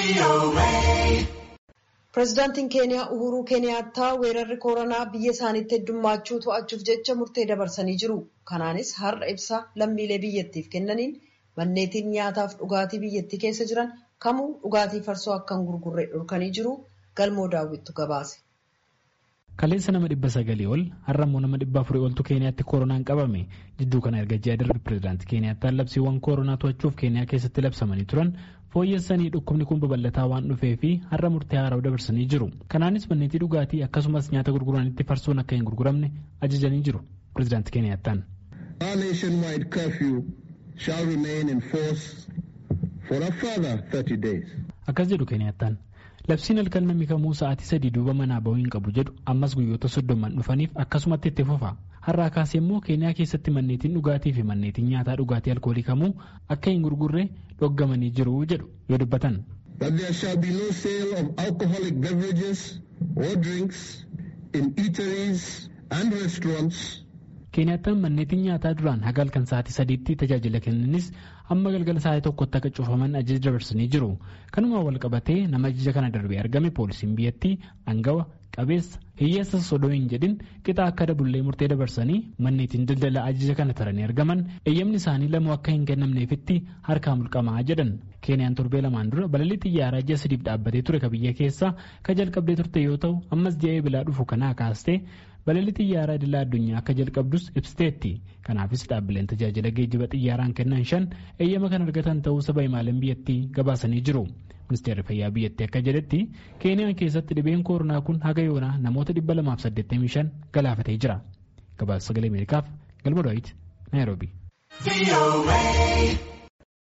Pireezidaantiin Keeniyaa Uhuruu Keeniyaattaa weerarri koronaa biyya isaaniitti heddummachuu to'achuuf jecha murtee dabarsanii jiru. Kanaanis har'a ibsa lammiilee biyyattiif kennaniin manneetiin nyaataaf dhugaatii biyyattii keessa jiran kamuu dhugaatii farsoo akka hin gurgurre dhorkanii jiru. Galmoo daawwittu gabaase. Kaleessa nama dhibba sagalii ol har'a immoo nama dhibba afurii oltu Keeniyaatti koronaan qabame jidduu kana erga ji'a darbe pireezidaantii Keeniyaattaan labsiiwwan koronaa to'achuuf Keeniyaa keessatti labsamanii turan fooyyessanii dhukkubni kun babal'ataa waan dhufee fi har'a murtee haaraa dabarsanii jiru. Kanaanis manneetii dhugaatii akkasumas nyaata gurguranitti farsoon akka hin gurguramne ajajanii jiru pireezidaantii Keeniyaattaan. Our nationwide curfew shall remain in force for a further 30 days. Akkas jedhu Keeniyaattaan. Labsiin halkan namni kamuu sa'aatii sadii duuba manaa bahuu hin qabu jedhu ammas guyyoota soddoman dhufaniif akkasumatti itti fufa. Har'aa kaasee immoo Keeniyaa keessatti manneetiin dhugaatii fi manneetiin nyaataa dhugaatii alkoolii kamuu akka hin gurgurre dhoggamanii jiru jedhu yoo dubbatan. That there shall be no sale of alcoholic beverages or drinks in eateries and restaurants Keeniyaattaan manneetiin nyaataa duraan haga halkan sa'aatii sadiitti tajaajila kennanis amma galgala sa'aatii tokkotti akka cufaman ajaja dabarsanii jiru. Kanumaan wal qabatee nama ajaja kana darbee argame poolisiin biyyattii angawa qabeessa hiyyeessa sodoo hin jedhin qixa akka dabullee murtee dabarsanii manneetiin daldala ajaja kana taranii argaman eeyyamni isaanii lamuu akka hin kennamneefitti harkaa mulqamaa jedhan. Keeniyaan torbee lamaan dura balalii xiyyaaraa ji'a sadiif dhaabbatee ture ka biyya keessaa ka jalqabdee turte yoo ta'u ammas ji'a eebilaa dhufu kanaa kaastee balalii xiyyaaraa idilaa addunyaa akka jalqabdus ibsiteetti. Kanaafis dhaabbileen tajaajila geejjiba xiyyaaraan kennan shan eeyyama kan argatan ta'uu saba himaaleen biyyattii gabaasanii jiru. Ministeerri fayyaa biyyattii akka jedhetti Keeniyaan keessatti dhibeen koronaa kun haga yoonaa namoota 285 galaafatee jira. Gabaasa sagalee Ameerikaaf Galma Daawit Naayiroobii.